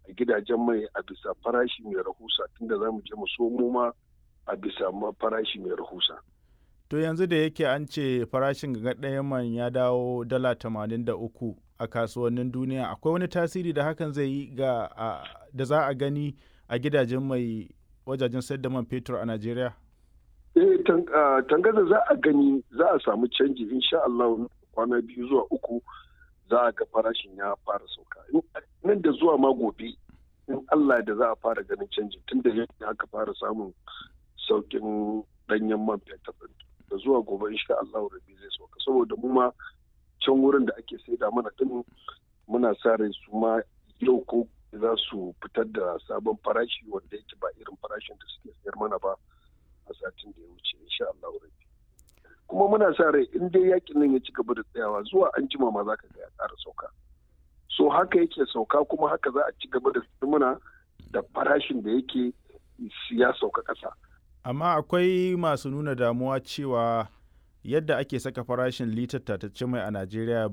gidajen mai a bisa farashi mai rahusa tunda za mu je mu somo ma a bisa farashi mai rahusa. To yanzu da yake an ce farashin ga ɗayan man ya dawo dala tamanin da uku a kasuwannin duniya akwai wani tasiri da hakan zai yi ga da za a gani a gidajen mai wajajen sayar da man fetur a Najeriya? Eh tangaza za a gani za a samu canji insha Allah kwana biyu zuwa uku za a ga farashin ya fara sauka. Nan da zuwa ma gobe in Allah da za a fara ganin canji tun da yadda aka fara samun saukin danyen man fetur da zuwa gobe insha Allah rabi zai sauka saboda mu ma can wurin da ake saida mana din muna sa rai su ma yau ko za su fitar da sabon farashi wanda yake ba irin farashin da suke sayar mana ba a satin da ya wuce insha Allah rabi kuma muna sa rai in dai yakin nan ya ci gaba da tsayawa zuwa an jima ma za ka ga ya ƙara sauka so haka yake sauka kuma haka za a ci gaba da muna da farashin da yake ya sauka ƙasa. amma akwai masu nuna damuwa cewa yadda ake saka farashin litar tatacce mai a najeriya